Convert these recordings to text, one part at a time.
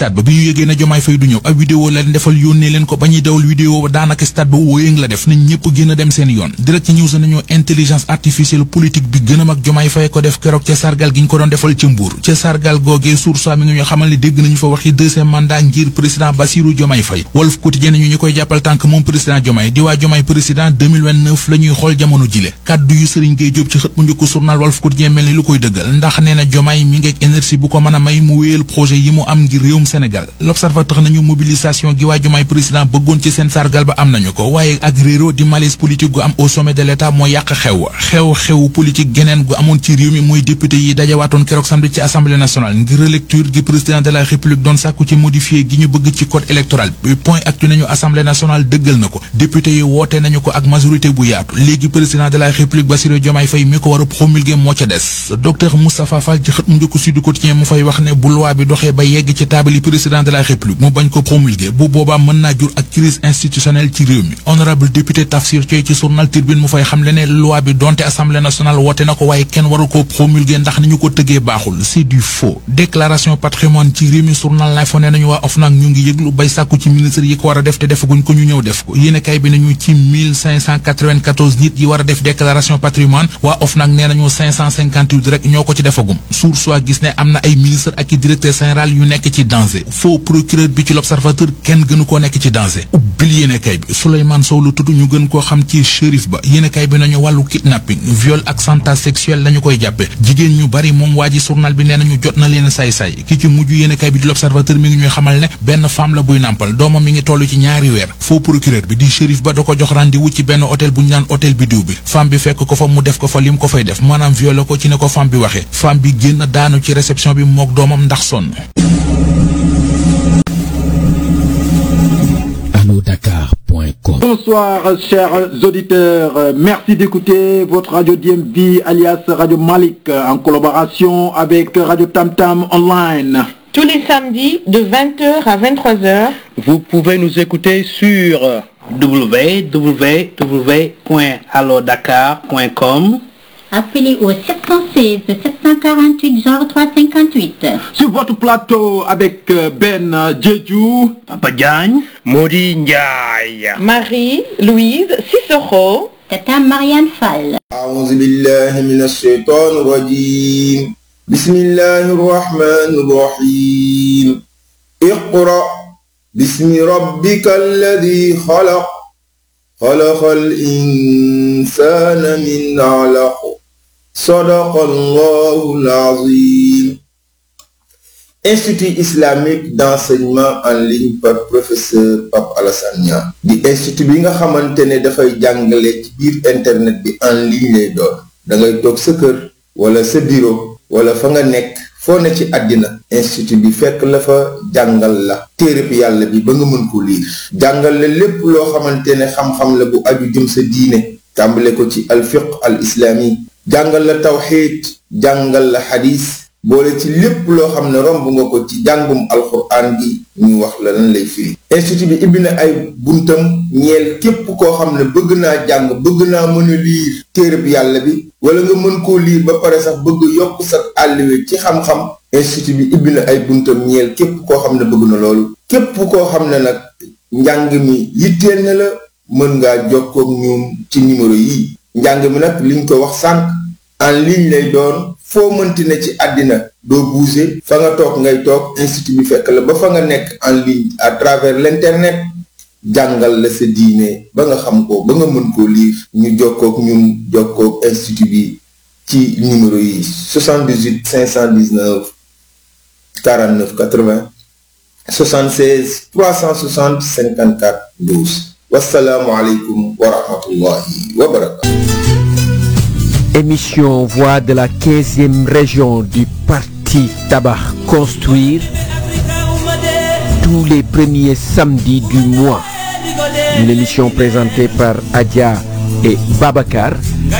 stade ba bi ñu yëgee ne Diomaye Faye du ñëw ab vidéo la leen defal yónnee leen ko ba ñuy dawal vidéo ba daanaka stade ba wóoyëng la def nañ ñëpp gën a dem seen yoon direct ci news nañu intelligence artificielle politique bi gën a mag Diomaye Faye ko def keroog ca sargal gi ñu ko doon defal ca Mbour ca sargal googee source mi ngi ñu xamal ne dégg nañu fa waxi deuxième mandat ngir président Bassirou Diomaye Faye Walf Quotidien ñu ñu koy jàppal tànk moom président Diomaye di waa Diomaye président 2029 la ñuy xool jamono jile kaddu yu Serigne Gueye Diop ci xët mu njëkk journal Walf Quotidien mel ni lu koy dëggal ndax nee na Diomaye mi ngeeg énergie bu ko mën a may mu wéyal projet yi mu am ngir réewum Sénégal l'observateur nañu mobilisation gi waa Diomaye président bëggoon ci seen sargal ba am nañu ko waaye ak réero di malaise politique gu am au sommet de l'état moo yàq xew xew xew politique geneen gu amoon ci réew mi mooy député yi dajawaatoon keroog samedi ci assemblée nationale ngir relecture gi président de la république doon sàkku ci modifié gi ñu bëgg ci code électoral bi point actu nañu assemblée nationale dëggal na ko député yi woote nañu ko ak majorité bu yaatu léegi président de la république Bassirou Diomaye Faye mi ko war a promulguer moo ca des docteur Moustapha Fall ci xët mu njëkk Sud Quotidien mu fay wax ne bu loi bi doxee ba yegg ci taabali président de la république mu bañ ko promulguer bu boobaa mën naa jur ak crise institutionnelle ci réew mi honorable député Tafsir Thioye ci journal Tribune mu fay xam le ne loi bi donte assemblée nationale woote na ko waaye kenn waru ko promulguer ndax ni ñu ko tëggee baaxul c'est du faux déclaration patrimoine ci réew mi journal lay fa ne nañu waa OFNAC ñu ngi yëglu bay sàkku ci ministre yi ko war a def te defaguñ ko ñu ñëw def ko yéene kay bi nañu ci 1594 nit yi war a def déclaration patrimoine waa OFNAC nee nañu 558 rek ñoo ko ci defagum sour soit gis ne am na ay ministre ak i directeur général yu nekk ci danger faux procureur bi ci l'observateur kenn gënu koo nekk ci danger ubbil yéene kay bi Souleymane Sow lu tudd ñu gën koo xam ci shérif ba yéene kay bi nañu wàllu kidnapping viol ak chantage sexuel lañu koy jàppe jigéen ñu bari moom waa ji journal bi nee nañu jot na leen say-say ki ci mujj yéene kay bi di l'observateur mi ngi ñuy xamal ne benn femme la buy nàmpal doomam mi ngi toll ci ñaari weer faux procureur bi di shérif ba da ko jox rendez-vous ci benn hôtel bu ñu naan hôtel bi diw bi femme bi fekk ko fa mu def ko fa lim ko fay def maanaam violé ko ci ne ko femme bi waxee femme bi génn daanu ci réception bi mook doomam ndax sonn allodakar.com Bonsoir chers auditeurs, merci d'écouter votre radio DMV alias Radio Malik en collaboration avec Radio Tam Tam Online. Tous les samedis de 20h à 23h. Vous pouvez nous écouter sur www.allodakar.com Appelez au 716 748 genre 358. Sur votre plateau avec Ben Jeju, Papa Diagne, Modi Ndiaye, Marie, Louise, Cicero, Tata Marianne Fall. أعوذ بالله من الشيطان الرجيم بسم الله الرحمن الرحيم اقرأ باسم ربك الذي خلق خلق الإنسان من علق صدق الله العظيم Institut islamique d'enseignement en ligne par professeur Pape Alassane Niang di institut bi nga xamante ne dafay jàngale ci biir internet bi en ligne lay doon da ngay toog sa kër wala sa bureau wala fa nga nekk foo ne ci àddina institut bi fekk la fa jàngal la téereb yàlla bi ba nga mën ko liir jàngal la lépp loo xamante ne xam-xam la bu aju jëm sa diine tàmbale ko ci alfiq al islami jàngal la tawxiid jàngal la xadis boole ci lépp loo xam ne romb nga ko ci jàngum alxuraan gi ñu wax la lan lay firi institut bi ibbi na ay buntam ñeel képp koo xam ne bëgg naa jàng bëgg naa mën a liir téereb yàlla bi wala nga mën koo liir ba pare sax bëgg yokk sa àlliwe ci xam-xam institut bi ibbi na ay buntam ñeel képp koo xam ne bëgg na loolu képp koo xam ne nag njàng mi yitteel na la mën ngaa jokkoo ak ñoom ci numéro yi njàng mi nag liñ ko wax sànq en ligne lay doon foo mënti ne ci àddina doo bouger fa nga toog ngay toog institut bi fekk la ba fa nga nekk en ligne à travers l'internet jàngal la sa diine ba nga xam ko ba nga mën koo lire ñu jokkook ñun jokkook institut bi ci numéro yi 78 519 49 80 76 360 54 12 wasalaamualeykum wa rahmatullahi wa barakatu Émission Voix de la 15e région du Parti Tabac Construire tous les premiers samedis du mois. Une émission présentée par Adia et Babacar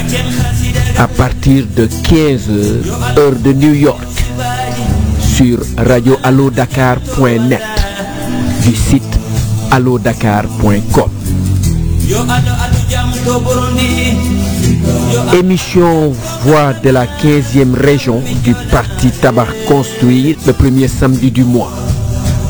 à partir de 15h heure de New York sur radioallodakar.net du site allodakar.com. Émission Voix de la 15e région du Parti Tabac Construire le premier samedi du mois.